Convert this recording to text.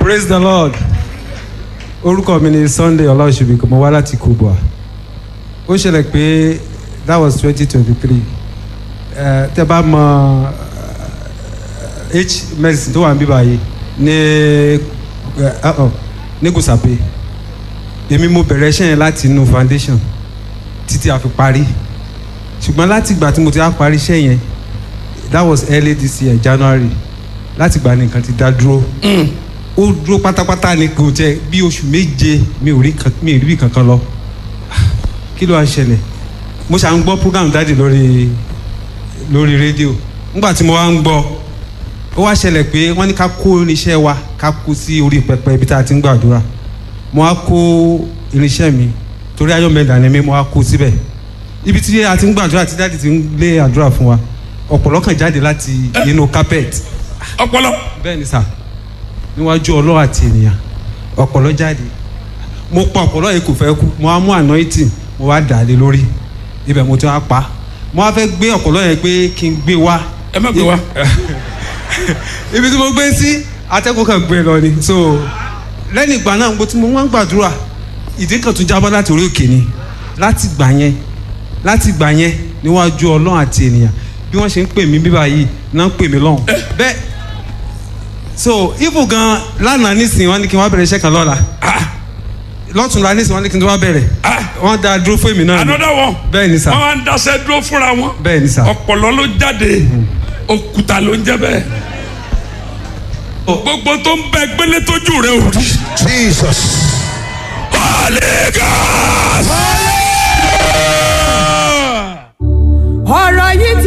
praise the lord orúkọ mi ni sunday ọláòṣèbí mo wá láti kubwa ó ṣẹlẹ̀ pé that was twenty twenty three tẹ bá mọ eh, h medicine tó wà ní bíbá yìí ní eh, uh-uh, ní gùsàpè èmi mo bẹ̀rẹ̀ iṣẹ́ yẹn láti inú foundation títí a fi parí ṣùgbọ́n láti ìgbà tí mo ti á parí iṣẹ́ yẹn that was early this year january láti ìgbà nìkan ti dá dúró ó dúró pátápátá ni kò jẹ bí oṣù méje mi ò rí kan- mi ò rí bí kankan lọ kí ló wá ṣẹlẹ̀ mo ṣà ń gbọ́ program dáàdì lórí lórí rédíò nígbà tí mo wá ń gbọ́ ó wá ṣẹlẹ̀ pé wọ́n ní ká kó irinṣẹ́ wa ká kó sí orí pẹpẹ ibi tá a ti ń gbàdúrà mo wá kó irinṣẹ́ mi torí ayọ̀mẹ̀dà ni mi mo wá kó síbẹ̀ ibi tí a ti ń gbàdúrà tí dáàdì ti ń lé àdúrà fún wa ọ̀pọ̀lọ́ kan jáde láti inú carpet ọpọlọ bẹ́ẹ̀ ni sà níwájú ọlọ́wà àti ènìyàn ọ̀pọ̀lọ́ jáde mo pa ọ̀pọ̀lọ́ yìí kò fẹ́ kú mo wá mú anointing mo wá dà á lé lórí ibẹ̀ mo ti wá pa mo wá fẹ́ gbé ọ̀pọ̀lọ́ yẹn pé kí n gbé wá ẹ má gbé wa ibi tí mo gbé sí atẹ́kùn kan gbé lọ ni so lẹ́yìn ìgbà náà mo ti mo wá ń gbàdúrà ìdí kan tún jábọ́ láti orí òkè ni láti gbà yẹn láti gbà yẹn níwájú ọlọ́run àti ènìyàn bí wọ́n ṣe ń pè mí bíbá yìí náà ń pè mí lọ́hùn bẹ́ẹ̀ so ibo gan lánàá nísìnyí wọ́n ní kí n wá bẹ̀rẹ̀ iṣẹ́ kan lọ́la lọ́tùnla nísìnyí wọ́n ní kí n tó wá bẹ̀rẹ̀ wọ́n dá dúró fún èmi náà ni another one bẹ́ẹ̀ ni sà wọn wá ń daṣẹ dúró fúnra wọn bẹ́ẹ̀ ni sà ọpọlọ ló jáde òkúta ló ń jẹ bẹ́ẹ̀ gbogbo tó ń bẹ gbélé tójú rẹ ò rí Jesus. Holy Ghost. ọ̀rọ̀ yìí ti